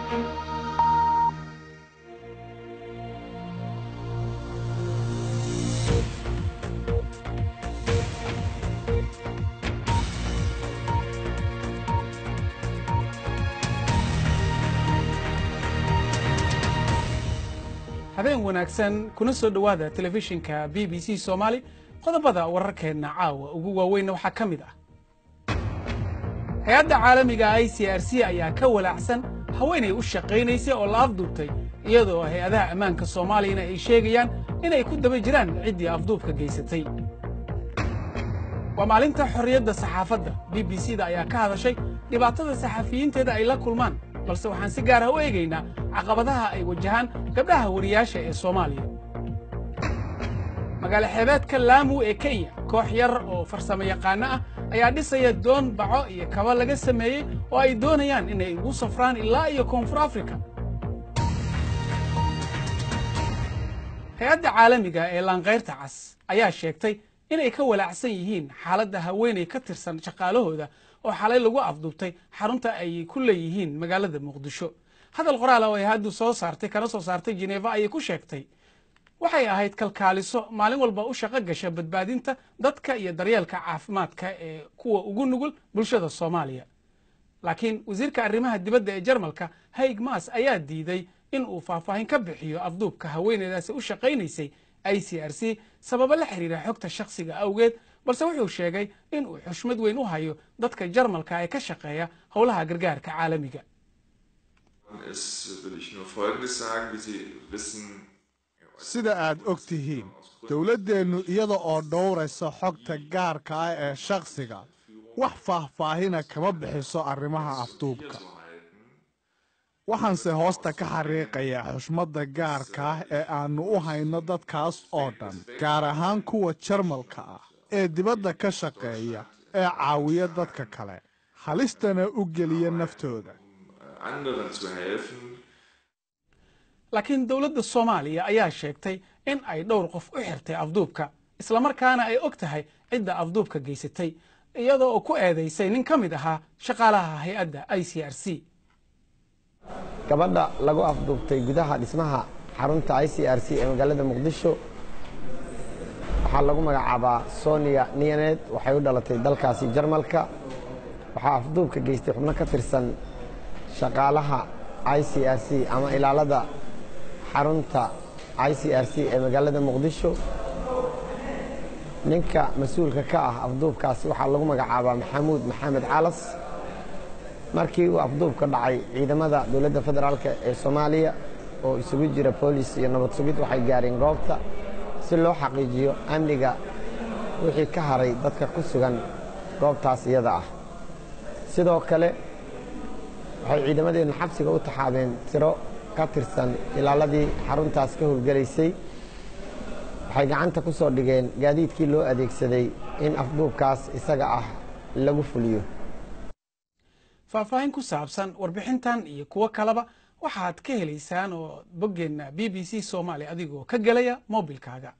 habeen wanaagsan kuna soo dhowaada telefishinka b b c soomaali qodobada wararkeenna caawa ugu waaweynna waxaa ka mid ah hay-adda caalamiga i c r c ayaa ka walaacsan haweenay u shaqaynaysay oo la afduubtay iyadoo hay-adaha ammaanka soomaaliyana ay sheegayaan inay ku daba jiraan ciddii afduubka geysatay waa maalinta xorriyadda saxaafadda b b c da ayaa ka hadashay dhibaatada saxafiyiinteeda ay la kulmaan balse waxaan si gaar ah u eegaynaa caqabadaha ay wajahaan gabdhaha wariyaasha ee soomaaliya magaalo xeebeedka laamu ee kenya koox yar oo farsamo yaqaano ah ayaa dhisaya doon baco iyo kaba laga sameeyey oo ay doonayaan inay ugu safraan ilaa iyo koonfur afrika hay-adda caalamiga ee laankayrta cas ayaa sheegtay inay ka walaacsan yihiin xaaladda haweenay ka tirsan shaqaalahooda oo xalay lagu afduubtay xarunta ay ku leeyihiin magaalada muqdisho hadal qoraal oo ay haddu soo saartay kana soo saartay jineeva ayay ku sheegtay waxay ahayd kalkaaliso maalin walba u shaqo gasha badbaadinta dadka iyo daryeelka caafimaadka ee kuwa ugu nugul bulshada soomaaliya laakiin wasiirka arrimaha dibadda ee jarmalka haig maas ayaa diiday in uu faahfaahin ka bixiyo afduubka haweeneydaasi u shaqaynaysay i c r c sababo la xiriira xogta shakhsiga awgeed balse wuxuu sheegay in uu xushmad weyn u hayo dadka jarmalka ee ka shaqeeya howlaha gargaarka caalamiga sida aad og tihiin dowladdeennu iyada oo dhowraysa xogta gaarka ah ee shakhsiga wax faahfaahina kama bixiso arrimaha afduubka waxaanse hoosta ka xariiqayaa xushmadda gaarka ah ee aannu u hayno dadkaas oo dhan gaar ahaan kuwa jarmalka ah ee dibadda ka shaqeeya ee caawiya dadka kale halistana u geliya naftooda laakiin dowladda soomaaliya ayaa sheegtay in ay dhowr qof u xirtay afduubka islamarkaana ay og tahay cidda afduubka geysatay iyadoo oo ku eedaysay nin ka mid ahaa shaqaalaha hay-adda i c r c gabadha lagu afduubtay gudaha dhismaha xarunta i c r c ee magaalada muqdisho waxaa lagu magacaabaa sonia niyaneed waxay u dhalatay dalkaasi jarmalka waxaa afduubka geystay xubno ka tirsan shaqaalaha i c r c ama ilaalada xarunta i c r c ee magaalada muqdisho ninka mas-uulka ka ah afduubkaasi waxaa lagu magacaabaa maxamuud maxamed calas markii uu afduubka dhacay ciidamada dowladda federaalk ee soomaaliya oo isugu jira boolis iyo nabad sugid waxay gaareen goobta si loo xaqiijiyo amniga wixii ka haray dadka ku sugan goobtaas iyada ah sidoo kale waxay ciidamadeennu xabsiga u taxaabeen tiro ka tirsan ilaaladii xaruntaas ka howlgelaysay waxay gacanta ku soo dhigeen gaadiidkii loo adeegsaday in afduubkaas isaga ah lagu fuliyo faahfaahin ku saabsan warbixintan iyo kuwo kaleba waxaad ka helaysaan oo boggeenna b b c soomaali adigoo ka gelaya mobilkaaga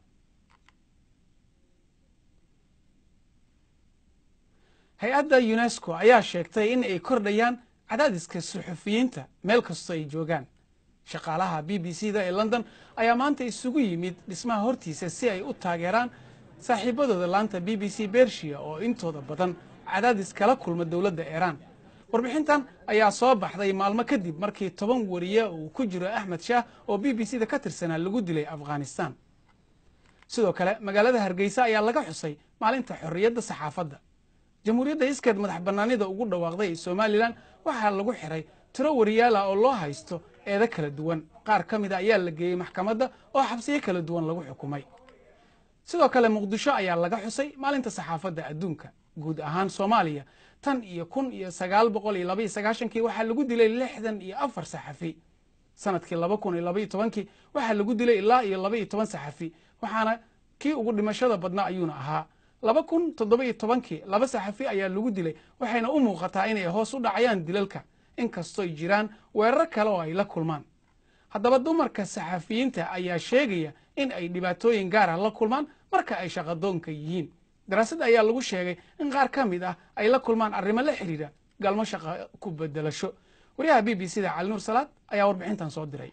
hay-adda unesco ayaa sheegtay in ay kordhayaan cadaadiska suxufiyiinta meel kastoo ay joogaan shaqaalaha b b c da ee london ayaa maanta isugu yimid dhismaha hortiisa si ay u taageeraan saaxiibadooda laanta b b c bershiya oo intooda badan cadaadis kala kulma dowladda iiraan warbixintan ayaa soo baxday maalmo kadib markii toban wariye uu ku jiro axmed shaah oo b b c da ka tirsanaa lagu dilay afghanistan sidoo kale magaalada hargeysa ayaa laga xusay maalinta xorriyadda saxaafadda jamhuuriyadda iskeed madax bannaanida ugu dhawaaqday ee somalilan waxaa lagu xiray tiro wariyaala oo loo haysto eedo kala duwan qaar ka mida ayaa la geeyey maxkamadda oo xabsiyo kala duwan lagu xukumay sidoo kale muqdisho ayaa laga xusay maalinta saxaafadda adduunka guud ahaan soomaaliya tan iyo kun iyo sagaal boqol iyo labaiyo sagaashankii waxaa lagu dilay lixdan iyo afar saxafi sanadkii laba kun iyo labaiyo tobankii waxaa lagu dilay ilaa iyo laba iyo toban saxafi waxaana kii ugu dhimashada badnaa ayuuna ahaa laba kun toddoba-iyo tobankii laba saxafi ayaa lagu dilay waxayna u muuqataa inay hoos u dhacayaan dilalka inkastooy jiraan weerar kale oo ay la kulmaan haddaba dumarka saxafiyiinta ayaa sheegaya in ay dhibaatooyin gaar ah la kulmaan marka ay shaqadoonka yihiin daraasad ayaa lagu sheegay in qaar ka mid ah ay la kulmaan arrimo la xidhiidha galmo shaqa ku bedelasho wariyaha b b c da cali nuur salaad ayaa warbixintan soo diray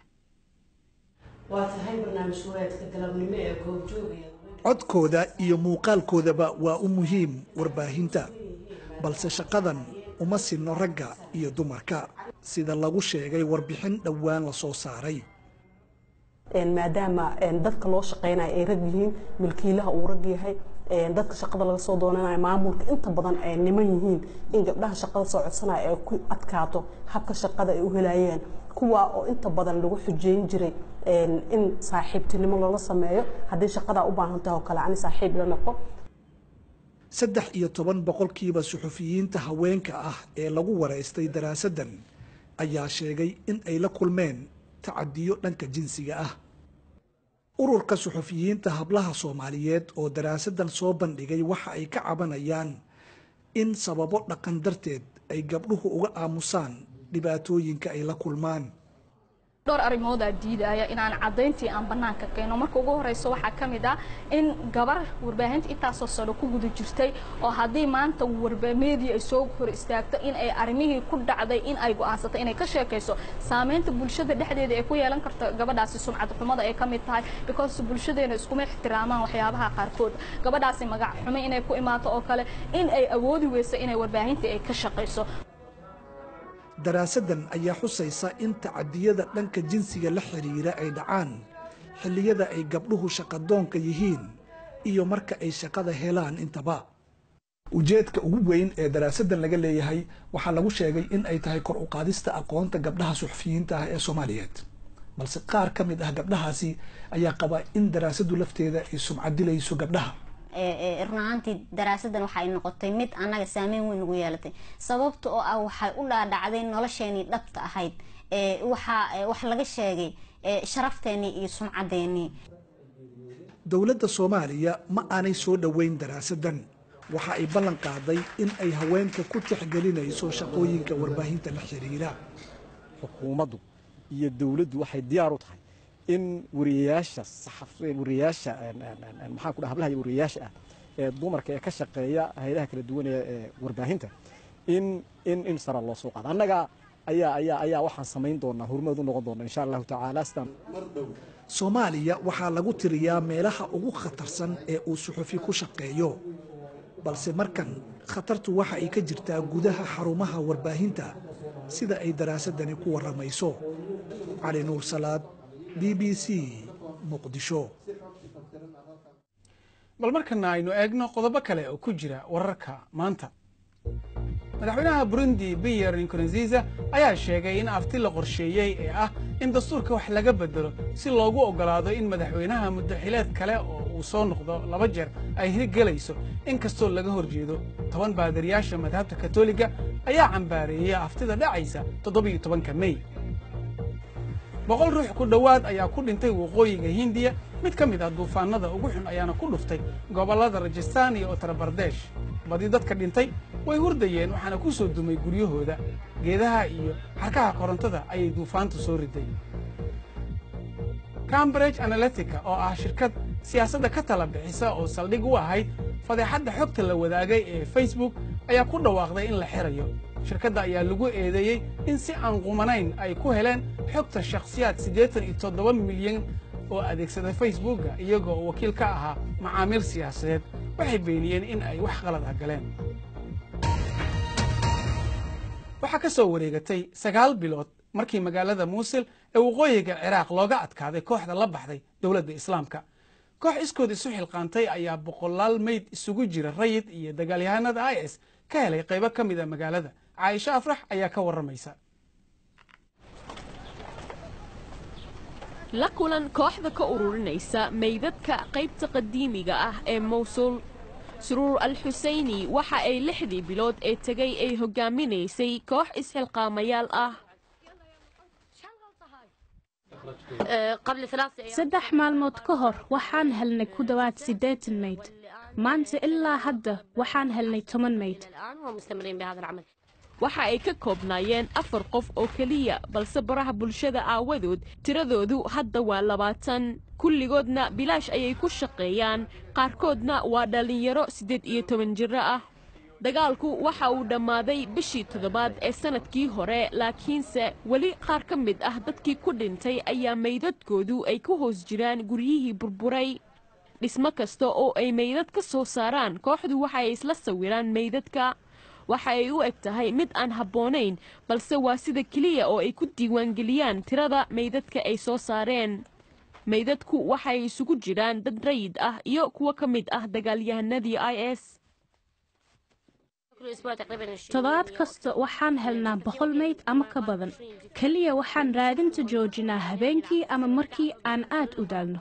waa tahay barnaamij wareedka galabnimo ee goobjooga codkooda iyo muuqaalkoodaba waa u muhiim warbaahinta balse shaqadan uma sinno ragga iyo dumarka sida lagu sheegay warbixin dhowaan la soo saaray maadaama dadka loo shaqeynaya ay rag yihiin milkiilaha uu rag yahay dadka shaqada laga soo doonanayo maamulka inta badan ay niman yihiin in gabdhaha shaqada soo codsanaya ay ku adkaato habka shaqada ay u helayeen kuwa oo inta badan lagu xujeyn jiray in saaxiibtinimo loola sameeyo haddii shaqadaa u baahan tahay oo kale ani saaxiib la noqo saddex iyo toban boqolkiiba suxufiyiinta haweenka ah ee lagu waraystay daraasaddan ayaa sheegay in ay la kulmeen tacadiyo dhanka jinsiga ah ururka suxufiyiinta hablaha soomaaliyeed oo daraasaddan soo bandhigay waxa ay ka cabanayaan in sababo dhaqan darteed ay gabdhuhu uga aamusaan dhibaatooyinka ay la kulmaan dhowr arrimoodaa diidaya inaan caddayntii aan bannaanka keeno marka ugu horeyso waxaa ka mid ah in gabar warbaahinta intaasoo sano ku guda jirtay oo haddii maanta warmedia ay soo hor istaagto in ay arrimihii ku dhacday in ay go'aansatay inay ka sheekayso saameynta bulshada dhexdeeda ay ku yeelan karto gabadhaasi sumcad xumada ay ka mid tahay because bulshadeena iskuma ixtiraamaan waxyaabaha qaarkood gabadhaasi magac xumo inay ku imaato oo kale in ay awoodi weyso inay warbaahintii ay ka shaqayso daraasaddan ayaa xusaysa in tacadiyada dhanka jinsiga la xidhiira ay dhacaan xilliyada ay gabdhuhu shaqadoonka yihiin iyo marka ay shaqada helaan intaba ujeedka ugu weyn ee daraasaddan laga leeyahay waxaa lagu sheegay in ay tahay kor u qaadista aqoonta gabdhaha suxufiyiinta ah ee soomaaliyeed balse qaar ka mid ah gabdhahaasi ayaa qaba in daraasaddu lafteeda ay sumcadilayso gabdhaha run ahaantii daraasaddan waxay noqotay mid annaga saameyn weyn ugu yeelatay sababta oo ah waxay u dhaadhacday nolosheenii dhabta ahayd waxaa wax laga sheegay sharafteenii iyo sumcaddeenii dowladda soomaaliya ma aanay soo dhoweyn daraasaddan waxa ay ballan qaaday in ay haweenka ku tixgelinayso shaqooyinka warbaahinta la xiriira xukuumaddu iyo dowladdu waxay diyaar u tahay in wariyayaasha wariyayaasha maxaan ku dhaha hablaha iyo wariyayaasha ah ee dumarka ee ka shaqeeya hayadaha kala duwan ee warbaahinta in in in sara loo soo qaado annaga ayaa ayaa ayaa waxaan samayn doonaa horumad u noqon doona insha allahu tacaala sidaan soomaaliya waxaa lagu tiriyaa meelaha ugu khatarsan ee uu suxufi ku shaqeeyo balse markan khatartu waxa ay ka jirtaa gudaha xarumaha warbaahinta sida ay daraasadani ku warramayso cali nuur salaad b b c muqdisho bal markana aynu eegno qodobo kale oo ku jira wararka maanta madaxweynaha burundi biyer nkurunziza ayaa sheegay in afti la qorsheeyey ee ah in dastuurka wax laga bedelo si loogu oggolaado in madaxweynaha muddaxileed kale oo uu soo noqdo laba jeer ay hirgelayso in kastoo laga hor jeedo toban baadariyaasha madhabta katoliga ayaa cambaareeyey aftida dhacaysa toddobiyo tobanka mey boqol ruux ku dhowaad ayaa ku dhintay waqooyiga hindiya mid ka mid ah duufaanada ugu xun ayaana ku dhuftay gobollada rajastaan iyo uttar bardesh badi dadka dhintay way hurdayeen waxaana ku soo dumay guryahooda geedaha iyo xarkaha korontada ayay duufaantu soo riday cambridge analytica oo ah shirkad siyaasadda ka tala bixisa oo saldhig u ahayd fadeexadda xogta la wadaagay ee facebook ayaa ku dhawaaqday in la xirayo shirkadda ayaa lagu eedeeyey in si aan qumanayn ay ku heleen xogta shakhsiyaad siddeetan iyo toddoba milyan oo adeegsada facebooka iyagoo wakiil ka ahaa macaamiil siyaasadeed waxay beeniyeen in ay wax qalad ah galeen waxaa ka soo wareegatay sagaal bilood markii magaalada muusil ee waqooyiga ciraaq looga adkaaday kooxda la baxday dowladda islaamka koox iskood isu xilqaantay ayaa boqolaal meyd isugu jira rayid iyo dagaalyahanada i s ka helay qaybo ka mid a magaalada caaisho afrax ayaa ka warramaysa la kulan kooxda ka ururinaysa meydadka qaybta qadiimiga ah ee mawsul suruur al xuseyni waxa ay lixdii bilood ee tegay ay hogaaminaysay koox isxilqaamayaal ah saddex maalmood ka hor waxaan helnay ku dhowaad siddeetan mayd maanta ilaa hadda waxaan helnay toban mayd waxa ay ka koobnaayeen afar qof oo keliya balse baraha bulshada aawadood tiradoodu hadda waa labaatan kulligoodna bilaash ayay ku shaqeeyaan qaarkoodna waa dhallinyaro siddeed iyo toban jiro ah dagaalku waxa uu dhammaaday bishii toddobaad ee sannadkii hore laakiinse weli qaar ka mid ah dadkii ku dhintay ayaa meydadkoodu ay ku hoos jiraan guryihii burburay dhismo kasta oo ay meydad ka soo saaraan kooxdu waxa ay isla sawiraan meydadka waxa ay u eg tahay mid aan habboonayn balse waa sida keliya oo ay ku diiwaangeliyaan tirada meydadka ay soo saareen meydadku waxay isugu jiraan dad rayid ah iyo kuwo ka mid ah dagaalyahanadii i s toddobaad kasta waxaan helnaa boqol mayd ama ka badan keliya waxaan raadinta joojinaa habeenkii ama markii aan aad u daalno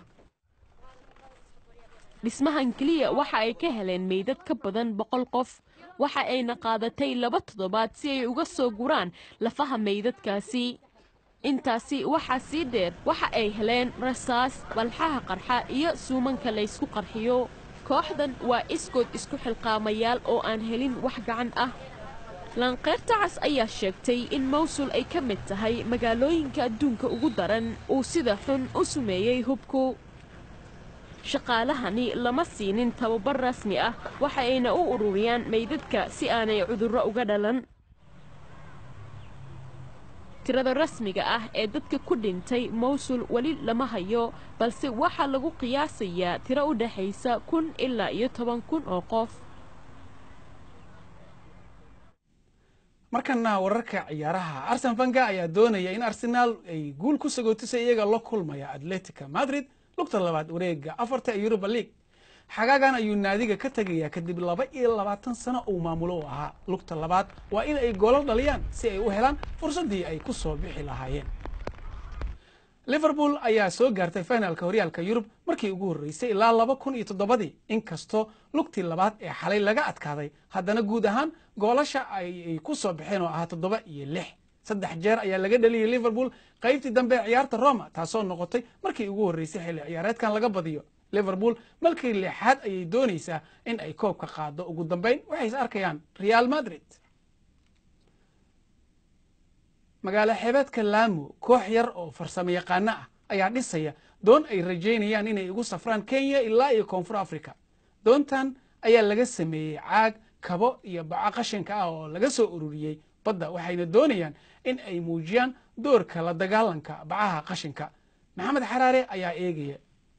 dhismahan keliya waxa ay ka heleen meydad ka badan boqol qof waxa ayna qaadatay laba toddobaad si ay uga soo guraan lafaha meydadkaasi intaasi waxaa sii dheer waxa ay heleen rasaas walxaha qarxa iyo suumanka laysku qarxiyo kooxdan waa iskood isku xilqaamayaal oo aan helin wax gacan ah laanqeyrta cas ayaa sheegtay in mawsul ay ka mid tahay magaalooyinka adduunka ugu daran uu sida xun u sumeeyey hubku shaqaalahani lama siinin tababar rasmi ah waxa ayna u ururiyaan meydadka si aanay cudurro uga dhalan tirada rasmiga ah ee dadka ku dhintay mawsul weli lama hayo balse waxaa lagu qiyaasayaa tiro u dhexaysa kun ilaa iyo toban kun oo qof markana wararka ciyaaraha arsen fanga ayaa doonaya in arsenaal ay guul ku sagootisay iyaga la kulmaya atletica madrid lugta labaad wareega afarta ee yuruba league xagaagan ayuu naadiga ka tegayaa kadib laba iyo labaatan sano uu maamulo u ahaa lugta labaad waa in ay goolal dhaliyaan si ay u helaan fursaddii ay ku soo bixi lahaayeen liverpool ayaa soo gaartay finalka horyaalka yurub markii ugu horreysay ilaa laba kun iyo toddobadii inkastoo lugtii labaad ee xalay laga adkaaday haddana guud ahaan goolasha ay ku soo baxeen oo ahaa toddoba iyo lix saddex jeer ayaa laga dhaliyay liverpool qaybtii dambe ee ciyaarta roma taasoo noqotay markii ugu horreysay xilli ciyaareedkan laga badiyo liverpool malkii lixaad ayay doonaysaa in ay koobka qaado ugu dambeyn waxay is arkayaan real madrid magaalo xeebeedka laamo koox yar oo farsamo yaqaano ah ayaa dhisaya doon ay rajaynayaan inay ugu safraan kenya ilaa iyo koonfur africa doontan ayaa laga sameeyey caag kabo iyo baco qashinka ah oo laga soo ururiyey badda waxayna doonayaan in ay muujiyaan doorka la dagaalanka bacaha qashinka maxamed xaraare ayaa eegaya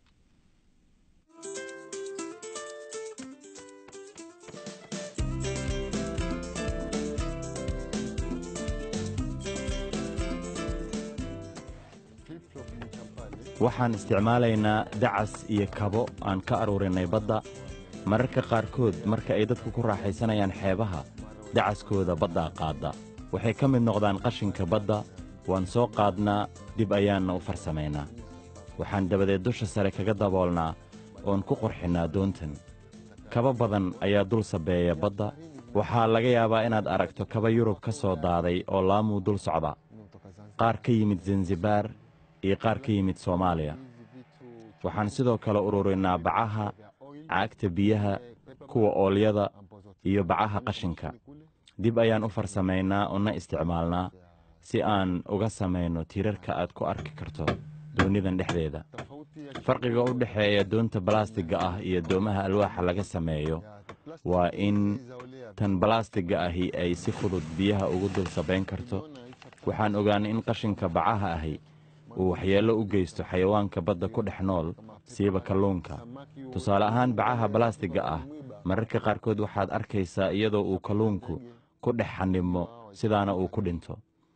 waxaan isticmaalaynaa dacas iyo kabo aan ka aruurinay badda mararka qaarkood marka ay dadku ku raaxaysanayaan xeebaha dacaskooda baddaa qaadda waxay ka mid noqdaan qashinka badda waan soo qaadnaa dib ayaanna u farsamaynaa waxaan dabadeed dusha sare kaga daboolnaa oon ku qurxinnaa doontan kaba badan ayaa dul sabeeya badda waxaa laga yaabaa inaad aragto kaba yurub ka soo daaday oo laamuu dul socda qaar ka yimid zanzibaar iyo qaar ka yimid soomaaliya waxaan sidoo kale ururinnaa bacaha caagta biyaha kuwa oolyada iyo bacaha qashinka dib ayaan u farsamaynaa una isticmaalnaa si aan uga samayno tiirarka aad ku arki karto doonnidan dhexdeeda farqiga u dhexeeya doonta balaastigga ah iyo doomaha alwaaxa laga sameeyo waa in tan balaastigga ahi ay si fudud biyaha ugu dul sabayn karto waxaan ogaanay in qashinka bacaha ahi uu waxyeello u geysto xayawaanka badda ku dhex nool siiba kalluunka tusaale ahaan bacaha balaastigga ah mararka qaarkood waxaad arkaysaa iyadoo uu kalluunku ku dhex xannibmo sidaana uu ku dhinto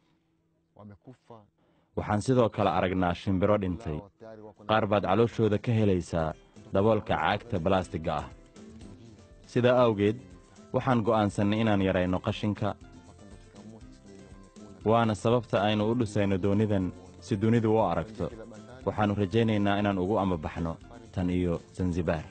waxaan sidoo kale aragnaa shimbiro dhintay qaar baad calooshooda ka helaysaa daboolka caagta balaastigga ah sidaa awgeed waxaan go'aansannay inaan yarayno qashinka waana sababta aynu u dhisayno doonidan si dunidu u aragto waxaannu rajaynaynaa inaan ugu amabaxno tan iyo zanzibaar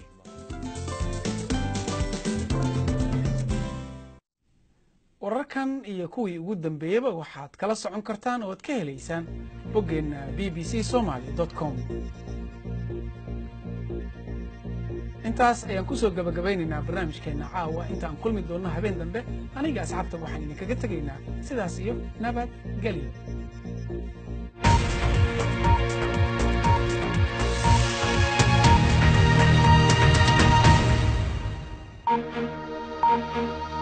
wararkan iyo kuwii ugu dambeeyaba waxaad kala socon kartaan oo ad ka helaysaan boggeenna b b c somaly com intaas ayaan ku soo gabagabaynaynaa barnaamijkeenna caawa intaan kulmi doonno habeen dambe aniga asxaabta waxaan idinkaga tegaynaa sidaas iyo nabad gelyo Thank you.